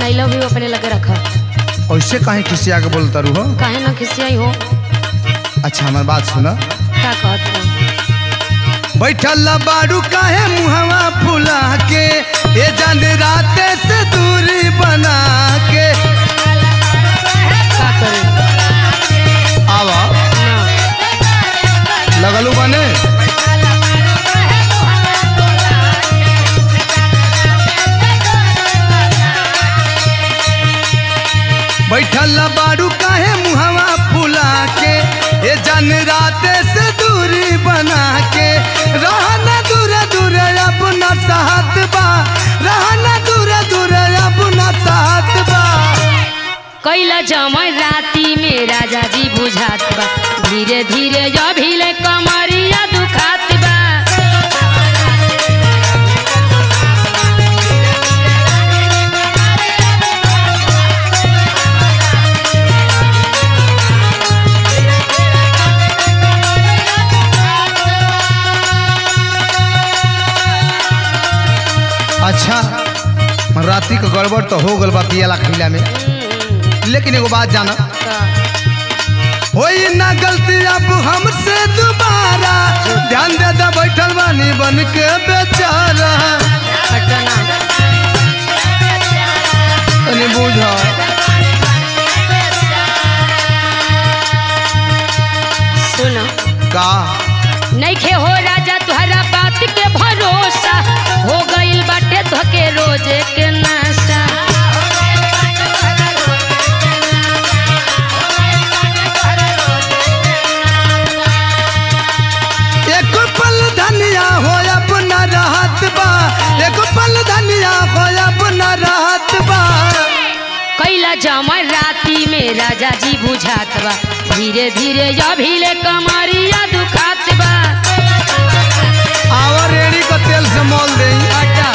अपन I love you अपने लगे रखा ऐसे काहे खिसिया के बोलता रू हो काहे ना खिसियाई हो अच्छा हमार बात सुना का कहत हो बैठल बारू काहे मुहवा फुला के ए जान राते से दूरी बना के का करे आवा ना लगलू बने बैठल बारू काहे मुहवा फुला के ए जान राते से दूरी बना के रहना दूर दूर अपना साथ बा रहना दूर दूर अपना साथ बा कैला जमय राती में राजा जी बुझात बा धीरे धीरे अभिले कमरिया दुखात बा अच्छा राती के गड़बड़ तो हो गल बा पियला खैला में लेकिन एगो बात जाना का होई ना गलती अब हमसे दोबारा ध्यान दे दे बैठल बानी बन के बेचारा घटना तनी बुझ सुनो का नइखे हो राजा तुहरा बात के भरोसा हो गइल बाटे धके रोजे के नाशा एक पल धनिया हो अपना रहत बा एक पल धनिया हो अपना रहत बा कैला जमय राती में राजा जी बुझात बा धीरे धीरे अभिले कमरिया दुखात बा आवा रेड़ी का तेल से मोल दे हटा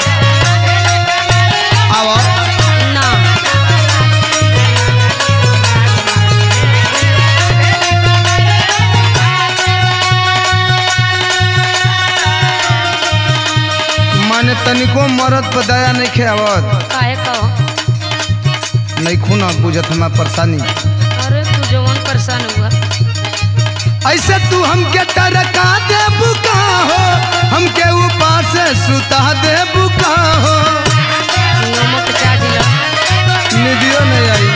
आवा ना माने तनिको मरद पर दया नहीं खेवत काहे कहो नहीं खूना बुझत हमार परेशानी अरे तू जवन परेशान हुआ ऐसे तू हमके टरका दे बुका हो हमके ऊपर से सुता दे बुका हो नमक चाट लो निधियो नहीं आई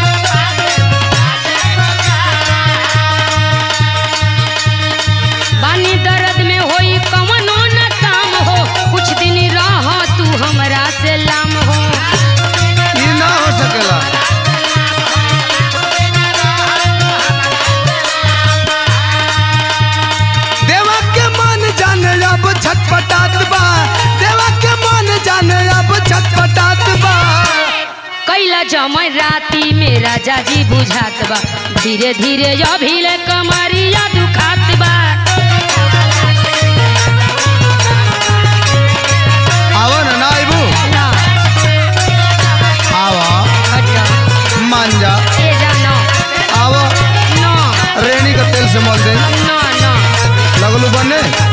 बानी दर्द में होई कवनो न काम हो कुछ दिन रह तू हमरा से लाम हो ये ना हो सकेला देवा के मन जान अब छटपटात बा देवा के मन जान अब छटपटात बा कैला जमय राती में राजा जी बुझात बा धीरे धीरे अभिले कमरिया दुखात बा आवा ना ना आइबू ना आवा हटा मान जा ए जानो आवा ना रेणी का तेल से मोल दे ना ना लगलू बने